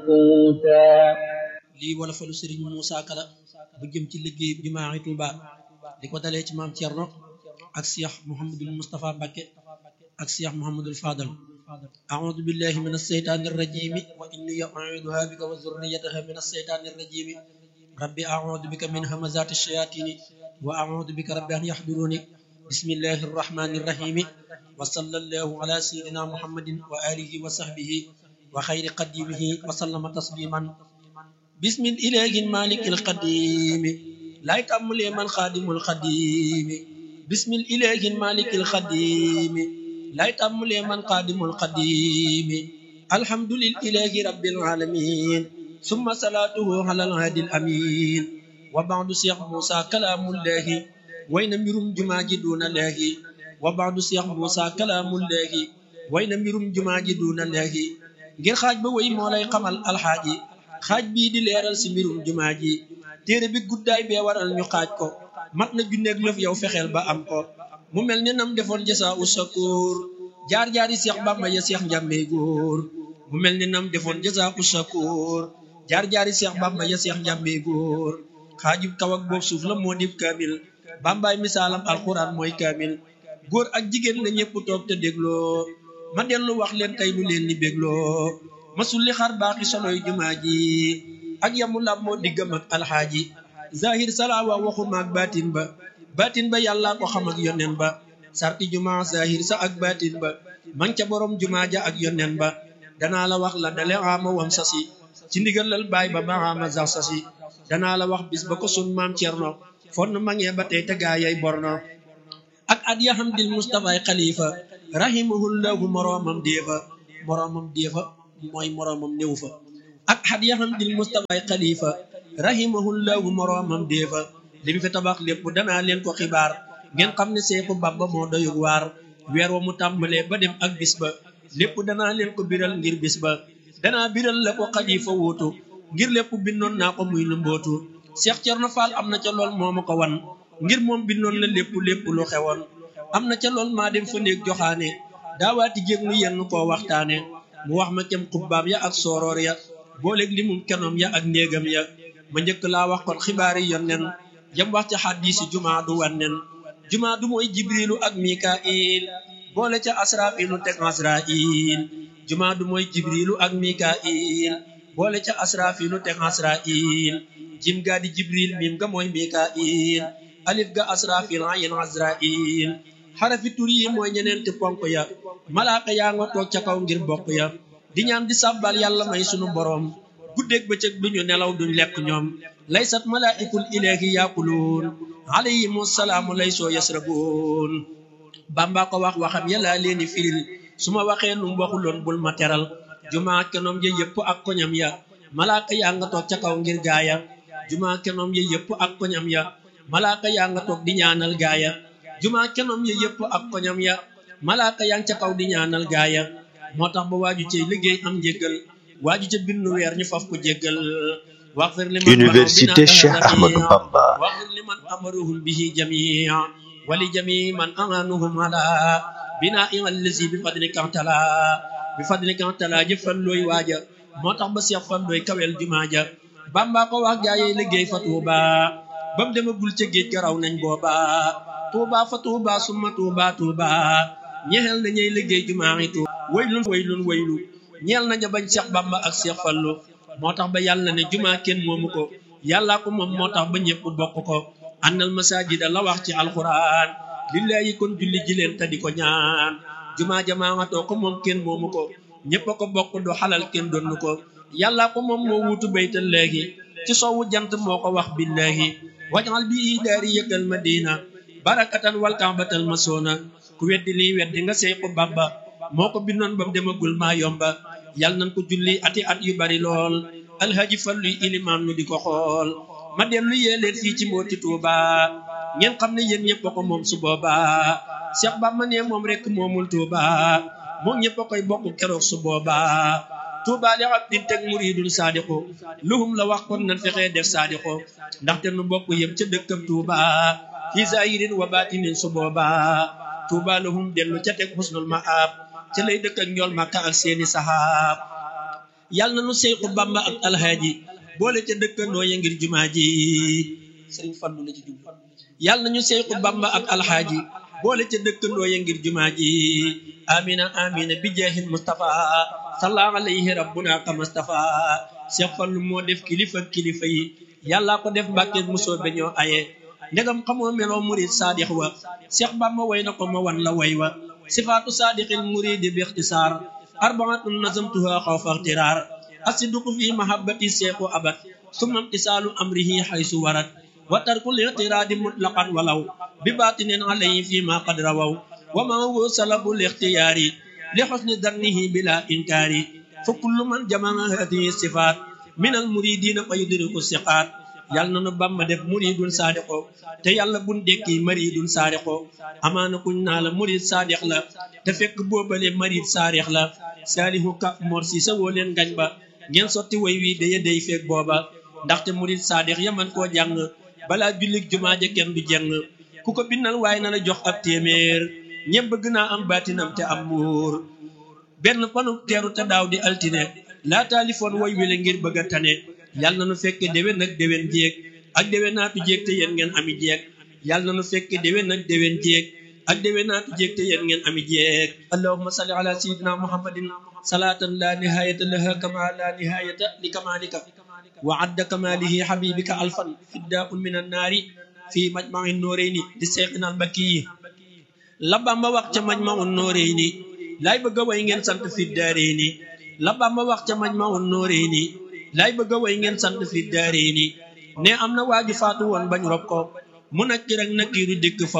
منقوتا lii wala falu sëriñ Moussa Kala bu jëm ci liggéey jumaa Tuuba di ko dalee ci maam Thierno ak Cheikh Mouhamadul Moustapha Mbacké ak Cheikh Mouhamadul Fadal أعوذ بالله من الشيطان الرجيم وإني أعيذها بك وذريتها من الشيطان الرجيم ربي أعوذ بك من همزات الشياطين وأعوذ بك رب أن يحضروني بسم الله الرحمن الرحيم وصلى الله على سيدنا محمد وآله وصحبه وخير قديمه وسلم تسليما بسم الإله المالك القديم لا يتأمل من خادم القديم بسم الإله المالك القديم لا يتأمل من قادم القديم الحمد لله رب العالمين ثم صلاته على الهادي الأمين وبعد شيخ موسى كلام الله وين ميرم جماجي دون الله وبعد شيخ موسى كلام الله وين ميرم جماجي دون الله ngir xaaj ba way moo lay xamal alxaaji xaaj bii di leeral si mbirum jumaa ji téere bi guddaay bee waral ñu xaaj ko mat na junneeg lëf yow fexeel ba am ko mu mel ni nam defoon jasa u sakoor jaar-jaari seex bàmba ya seex njàmmee góor mu mel ni nam defoon jasa u sakoor jaar-jaari seex bàmba ya seex njàmmee góor xaajub kaw ak boob suuf la moo dib kaamil bàmbaay misaalam alxuraan mooy kaamil góor ak jigéen la ñëpp toog te dégloo ma dellu wax leen tey lu leen ni bégloo masul li xar baaxi soloy jumaa ji ak yamu lab moo diggam ak alxaaji zahir salaawa waxu maag baatin ba baatin ba yàlla ko xam ak yonen ba sarti jumaa zahir sa ak baatin ba man ca borom jumaa ja ak yonen ba danaa la wax la dale ama wam sasi ci ndigalal baay ba ba ama sax sasi danaa la wax bis ba ko sun maam cerno fon mangee ba tey te gaayay borno ak at ya xam dil mustafaay xalifa rahimahullahu moroomam déefa moroomam déefa mooy moroomam néew fa ak xat yaxam dil mustafaay xalifa rahimahullahu moroomam déefa li mu fi tabax lépp danaa leen ko xibaar ngeen xam ne seexu bamba moo doyug waar weer wa mu tàmbalee ba dem ak bis ba lépp danaa leen ko biral ngir bis ba danaa biral la ko xalifa wuutu ngir lépp bindoon naa ko muy lu mbootu Cheikh Cerno Fall am na ca lool moo ma ko wan ngir moom bindoon la lépp lépp lu xewoon am na ca lool maa dem fa néeg joxaane daawaati jéeg nu yenn koo waxtaane mu wax ma kem xubbaam ya ak sooroor ya booleeg li mum kenoom ya ak néegam ya ma njëkk laa wax kon xibaari yonnen jam wax ca xaddiisi jumaa du wannen jumaa du mooy jibrilu ak mikail boole ca asrafilu teg asrail jumaa du mooy jibrilu ak mikail boole ca asrafilu teg asrail jim gaa di jibril miim ga mooy mikail alif ga asrafil ayin azrail xarafi tur yi mooy ñeneenti ponk ya malaaka yaa nga toog ca kaw ngir bokk ya di ñaan di sàbbal yàlla may sunu boroom guddeeg bëccëg duñu nelaw duñ lekk ñoom laysat malaikul ilahi yaakuluun alayhimu salaamu lay soo yasrabuun bamba ko wax waxam yàlla leeni firil su ma waxee num waxuloon bul ma teral jumaa kenoom ya yëpp ak koñam ya malaaka yaa nga toog ca kaw ngir gaaya jumaa kenoom ya yëpp ak koñam ya malaaka yaa nga toog di ñaanal gaaya jumaa kenoom ya yëpp ak koñam ya malaaka yaa ngi ca kaw di ñaanal gaaya moo tax ba waaju cey liggéey am njéggal waaju ca bindu weer ñu faf ko jéggal waxfir liman Université Cheikh Ahmadou Bamba waxfir liman amaruhum bihi jamia wali jami man amanuhum ala bina allazi bi fadlika tala bi fadlika tala jëfal looy waaja moo tax ba seex fan looy kawel jumaa ja bamba ko wax gaayey liggéey fa tuuba bam demagul ca géej garaw nañ booba tuuba fa tuuba summa tuuba tuuba ñeexel na ñey liggéey jumaa yi tuuba waylun waylun waylu ñeel naña bañ seex bamba ak seex fallu moo tax ba yàlla ne jumaa kenn moomu ko yàllaa ko moom moo tax ba ñëpp bokk ko annal masajida la wax ci alquran lillahi kon julli ji leen te di ko ñaan jumaa jamaamatoo ko moom kenn moomu ko ñëpp a ko bokk du xalal kenn donnu ko yàllaa ko moom moo wuutu baytal léegi ci soowu jant moo ko wax billahi wajal bi daari yëkkal madina barakatan wal kaabatal masoona ku weddi lii weddi nga sey ko bamba moo ko bindoon bam demagul maa yomba yàlla nañ ko julli ati at yu bari lool alhaji falluy ilimaan nu di ko xool ma dellu yee leen fii ci mbooti tuuba ngeen xam ne yéen ñëpp a ko moom su booba Cheikh Bamba ne moom rek moomul tuuba moom ñëpp a koy bokk keroog su booba tuuba li abdin teg muridun saadiqu luhum la wax kon nan fexee def saadiqu ndaxte nu bokk yëm ca dëkkam tuuba fi zahirin wa batinin su booba tuuba lahum dellu ca teg husnul maab ca lay dëkk ak njool màkka ak seeni sahaab yàlla na nu Seexu Bamba ak alhaaji boole ca dëkkandoo ya ngir jumaa ji sëriñ Fallu la ci jublu yàlla na ñu Seexu Bamba ak alhaaji boole ca dëkkandoo ya ngir jumaa ji amina amina bi jeexin Mustafa salla alayhi rabbuna ka Mustafa Seex Fallu moo def kilifa kilifa yi yàlla ko def mbàkke musoo beñoo aye ndegam xamoo meloo murid saadix wa Seex Bamba way na ko ma wan la way wa sifaatu saadixil muridi bi ixtisaar arbaatun nazamtuha xawfa ixtiraar asiduqu fi mahabbati seexu abad summa imtisaalu amrihi xaysu warat wa tarkul ixtiraadi mutlaqan walaw bi baatinin alayhi fi ma qad rawaw wa ma huwa salabul ixtiyaari li xusni dannihi bila inkaari fa kullu man jamaa hadihi sifaat min al muridina fa yudriku siqaat yàlla na nu Bamba def muridun saadiqo te yàlla bun dekki maridun saadiqo amaana kuñ naa la murid saadiq la te fekk boobale marid saadix la saalihu ka mor si sa woo leen ngañ ba ngeen sotti way wi daya day feeg booba ndaxte murid saadix yaman koo jàng balaa jullig jumaa ja kenn du jeng ku ko bindal waaye na la jox ab téeméer ñëpp bëgg naa am baatinam te am muur benn fanu teeru te daaw di altine laa taalifoon way wile ngir bëgg a tane yàlla na nu fekke déwén ak déwén jéeg ak déwén naatu jéeg te yéen ngeen ami jéeg yàlla na nu fekke déwén ak déwén jéeg ak déwén naatu jéeg te yéen ngeen ami jéeg allahumma salli ala sayyidina muhammadin salatan la nihayata laha kama la nihayata li kamalika wa adda kamalihi habibika alfan fiddaun min annaari fi majma'i nooreyni di seexina albakki yi la Bamba wax ca majma'u nooreyni laay bëgg a way ngeen sant fi daareyni la Bamba wax ca majma'u nooreyni laay bëgg a way ngeen sant fi daareyni ne am na waaju faatu woon bañ rob ko mu nakki rek nakkiiru dikk fa